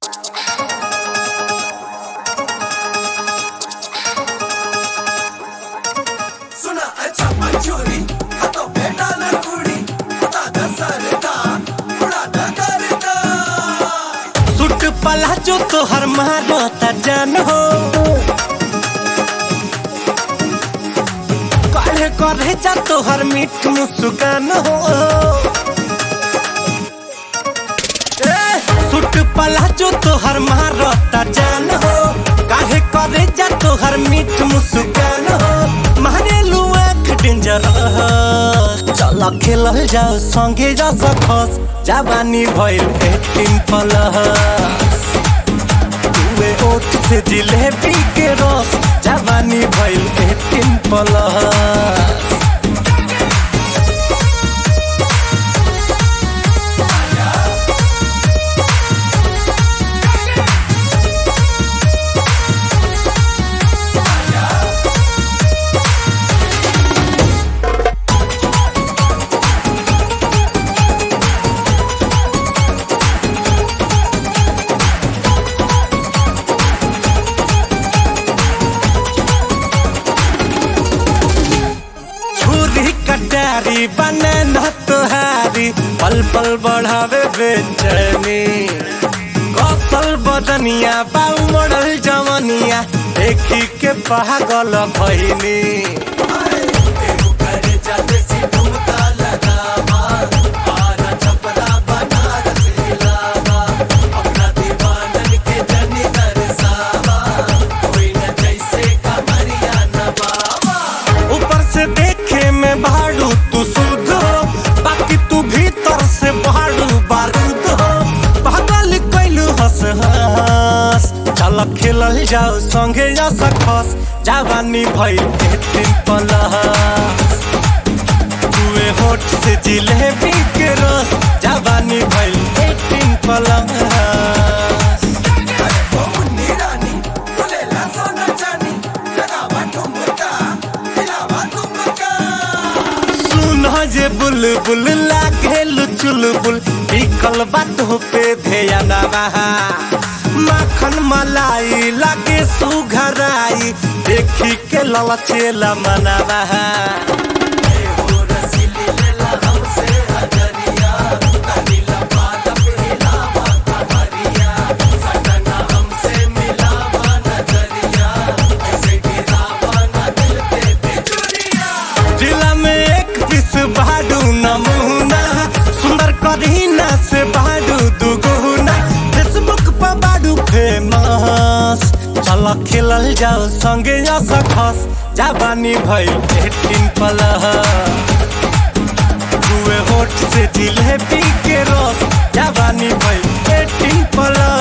सुना अच्छा मंचूरी हाथों पे डाला कुड़ी बता द सरदा उड़ा द करदा सुट पला जो तोहर मारता जान हो काढ़े करे जा तोहर मीठ मुस्कान हो ए, सुट पला जो तोहर मारता जान हो काढ़े करे जा तोहर मीठ मुस्कान हो मारे लुआ डेंजर चल खेलल जाओ संगे जा सकस जवानी भइल एटीन प्लस तुए ओठ से जिलेबी के रस जवानी भइल एटीन प्लस छुरी कटारी बने न तुहारी पल पल बढ़ावे बेचैनी कौशल बदनिया बाऊ मॉडल जवनिया देखी के पागल भइनी तेरू करे जाते सी ठुमका लगावा आरा छपरा बनारस हिलावा अपना दीवानन के जनी दरसावा कोई न जैसे कमरिया नवावा ऊपर से देखे में भाड़ू तू शुद्ध हो बाकी तू भीतर से भाड़ू बारूद हो पागल कैलू हंस हंस चल खेलल जाओ संगे जा सकस जवानी भइल एटीन प्लस तुए होठ से जिलेबी के रस जवानी भइल एटीन प्लस अरे ओ मुन्नी रानी बोलेला सोना चानी लगावा ठुमका हिलावा ठुमका सुन जे बुलबुल लागे चुलबुल बिकल बात पे ध्यान बहा माखन मलाई लागे सुघराई देखी के ललचेला मनवा हो रसीली लेला हमसे हजरिया कनीला बात पे हिलावा कमरिया सटना हमसे मिलावा नजरिया ऐसे गिरावा ना दिल पे बिजुरिया जिला में एक पीस बाडू नमूना सुंदर करीना से बाडू दुगुना फेसबुक पर बाडू फेमस चल खेलल जाओ संगे जा सकस जवानी भइल एटीन प्लस दुए होठ से जिलेबी के रस जवानी भइल एटीन प्लस